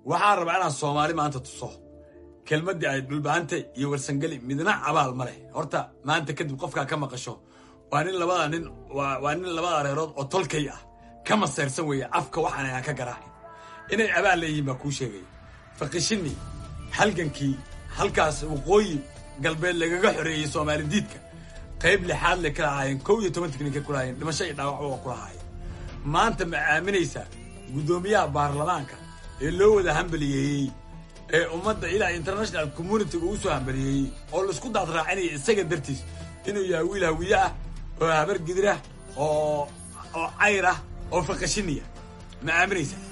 waxaan rabaa inaan soomaali maanta tuso kelmaddii ay dhulbaanta iyo warsangeli midna abaal ma leh horta maanta kadib qofkaa ka maqasho waa nin labada nin waa nin labada reerood oo tolkay ah ka maseyrsan weeye afka waxaan aan ka garaacin inay abaal leeyihiin baa kuu sheegaya fakishini halgankii halkaas waqooyi galbeed lagaga xoreeyey soomaali diidka qayb lixaad le ka lahaayeen kow iyo toban tiknika ku lahaayeen dhimasho iyo dhaawac waa ku lahaayeen maanta ma aaminaysaa guddoomiyaha baarlamaanka ee loo wada hambaliyeeyey ee ummadda ilaa international communitiga uu soo hambaliyeeyey oo laisku daad raacinaya isaga dartiis inuu yahay wiil hawiye ah oo habar gidirah oo oo cayr ah oo fakashiniya ma aaminaysaa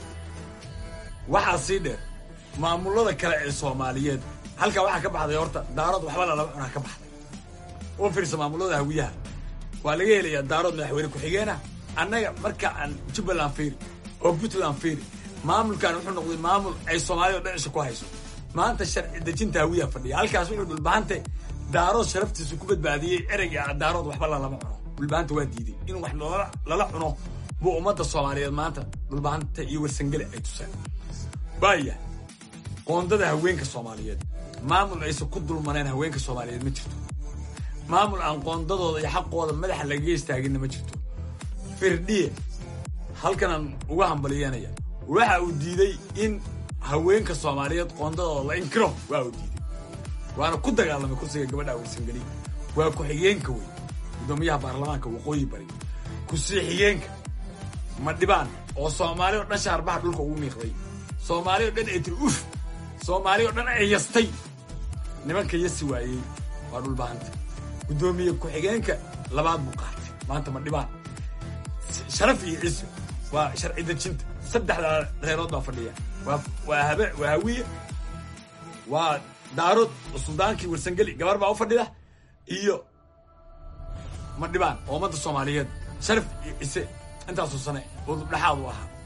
waxaa sii dheer maamulada kale ee soomaaliyeed halkaa waxaa ka baxday horta daarood waxba lalaba cunaa ka baxday u fiirsa maamulada hawiyaha waa laga helayaa daarood madaxweyne ku-xigeenah annaga marka aan jubbaland fiiri oo puntland fiiri maamulkan wuxuu noqday maamul ay soomaalida o dhan isha ku hayso maanta sharci dejinta hawiyaha fadhiya halkaas wuxuu dhulbahante daarood sharaftiisu ku badbaadiyey ereyga daarood waxba lalama cuno dhulbahanta waa diiday in wax lala cuno buu ummadda soomaaliyeed maanta dhulbahanta iyo warsangele ay tuseen waaya qoondada haweenka soomaaliyeed maamul aysan ku dulmaneen haweenka soomaaliyeed ma jirto maamul aan qoondadooda iyo xaqooda madaxa lagaga istaaginna ma jirto firdhiye halkanaan uga hambaliyeenaya waxa uu diiday in haweenka soomaaliyeed qoondadooda la inkiro waa uu diiday waana ku dagaalamay kursiga gabadha warsangeli waa ku-xigeenka wey guddoomiyaha baarlamaanka waqooyi bari kusii xigeenka madhibaan oo soomaali o dhan shaarbaha dhulka ugu miiqday soomaali o dhan ay tiri uf soomaali o dhan ay yastay nimanka yasi waayey waa dhulbahanta guddoomiye ku-xigeenka labaad buu qaatay maanta madhibaan sharaf iyo ciise waa sharci dejinta saddexdaa reerood baa fadhiya waa habe waa hawiye waa daarood suldaankii warsangeli gabar baa u fadhida iyo madhibaan oo ummadda soomaaliyeed sharaf iyo ciise intaasoo sane oo dhexaad u ahaa